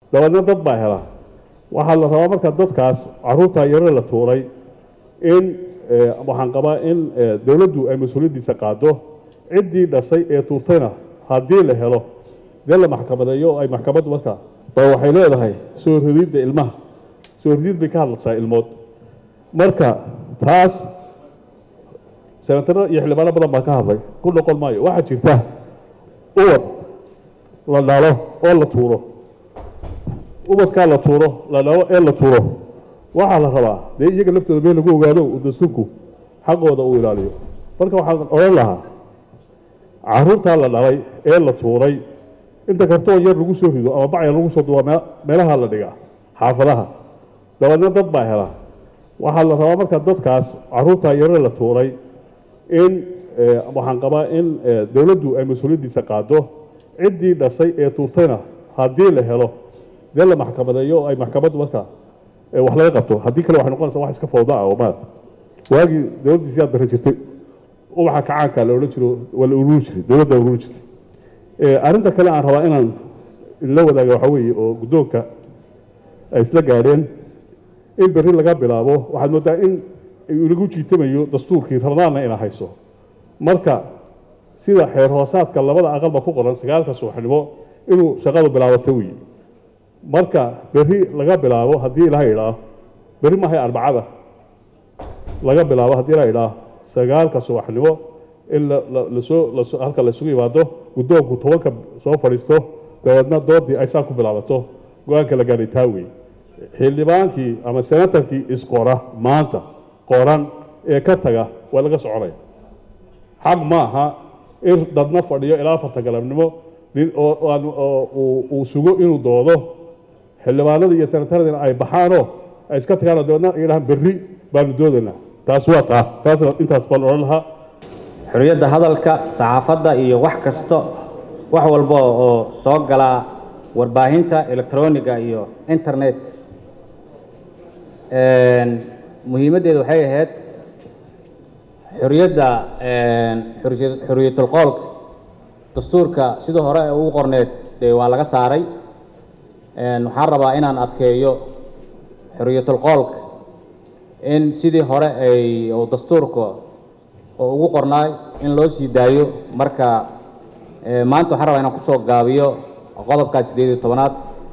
dabeedna dad baa hela waxaa la rabaa marka dadkaas caruurta yaro la tuuray in waxaan qabaa in dowladdu ay mas-uuliyaddiisa qaado ciddii dhashay ee tuurtayna haddii la helo dee la maxkamadeeyo oo ay maxkamaddu marka ba waxay leedahay soo rididda ilmaha soo ridid bay ka hadlaysaa ilmood marka taas senataro iyo xildhibaano badan baa ka hadlay ku noqon maayo waxaa jirta ubad la dhalo oo la tuuro ubadkaa la tuuro la dhalo ee la tuuro waxaa la rabaa dee iyaga laftooda meel lagu ogaado uu dastuurku xaqooda uu ilaaliyo marka waxaan odhan lahaa caruurtaa la dhalay ee la tuuray inta kartoon yar lagu soo rido ama bacya lagu soo duwa meelaha la dhigaa xaafadaha dabeedna dad baa hela waxaa la rabaa marka dadkaas caruurta yaro la tuuray in waxaan qabaa in dowladdu ay mas-uuliyaddiisa qaado ciddii dhashay ee tuurtayna haddii la helo dee la maxkamadeeyo oo ay maxkamaddu marka wax laga qabto haddii kale waxay noqonaysaa wax iska fawda ah oo maarata waagii dowladdiisi aad darra jirtay ubaxa kacaanka la odhan jiro waa la ururi jiray dowladda ururi jirtay arrinta kale aan rabaa inaan la wadaaga waxaa weeye oo guddoonka ay isla gaadheen in berri laga bilaabo waxaad mooddaa in lagu jiitamayo dastuurkii ramadaanna ina hayso marka sida xeer hoosaadka labada aqalba ku qoran sagaalka subaxnimo inuu shaqadu bilaabato wey marka berri laga bilaabo haddii ilaha idhaa berri maahay arbacada laga bilaabo haddii ilaha idhaa sagaalka subaxnimo in lasoo halka laisugu yimaado guddoonku tobanka soo fadhiisto dabeedna doodii ay saa ku bilaabato go-aanka la gaadhay taa wey xildhibaankii ama senatarkii isqora maanta qoran ee ka taga waa laga soconaya xaq ma aha in dadna fadhiyo ilaa afarta galabnimo uu sugo inuu doodo xildhibaanada iyo senataradina ay baxaanoo ay iska tagaanoo dabeedna yidhahaan berri baanu doodaynaa taas waa taa taasna intaas baan odhan lahaa xorriyadda hadalka saxaafadda iyo wax kasta wax walba oo soo galaa warbaahinta electroniga iyo internetka muhiimaddeedu waxay ahayd xorriyadda xorriyatulqoolka dastuurka sidii hore ee ugu qorneed dee waa laga saaray waxaan rabaa inaan adkeeyo xorriyatulqoolka in sidii hore ay dastuurka oo ugu qornaay in loo sii daayo marka maanta waxaan rabaa inaan kusoo gaabiyo qodobkaa sideed iyo tobanaad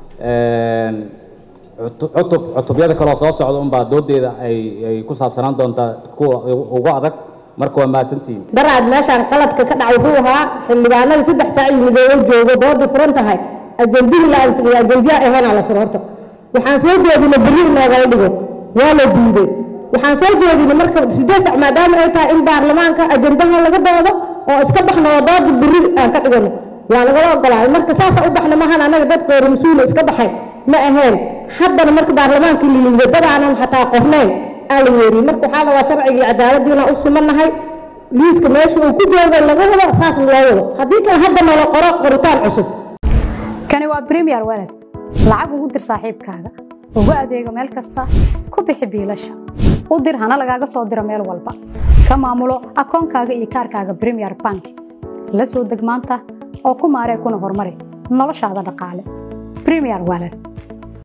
cutub cutubyada kaloo soo socda unbaa doodeeda ay ay ku saabsanaan doontaa kuwa ugu adag marka waa mahadsantihiin daraad meeshaan qaladka ka dhacay wuxuu ahaa xildhibaanada saddex saac yimidoo joogo doodii furan tahay ajandihii la ansixiyo ajandiya ahaynaa la furo horta waxaan soo jeedinay berri inoogala dhigo waa la diiday waxaan soo jeedinay marka sideed sac maadaama ay tahay in baarlamaanka ajandaha laga doodo oo iska baxno oo dooda berri aan ka dhigano waa lagala ogolaaday marka saasa u baxna maahan annaga dadka hore mas-uula iska baxay ma ahayn haddana marka baarlamaanka liyimid dad aanan xataa qornayn aa la yeeriy marka waxaa rabaa sharcigii cadaaladiina u simannahay liiska meesha uu ku joogo laga wado saas loo wado haddii kale haddana la qoro qoritaan cusub kani waa premier walad lacag ugu dir saaxiibkaaga ugu adeego meel kasta ku bixi biilasha u dir hana lagaaga soo diro meel walba ka maamulo akoonkaaga iyo kaarkaaga premier bank la soo deg maanta oo ku maaree kuna horumari noloshaada dhaqaale premier walad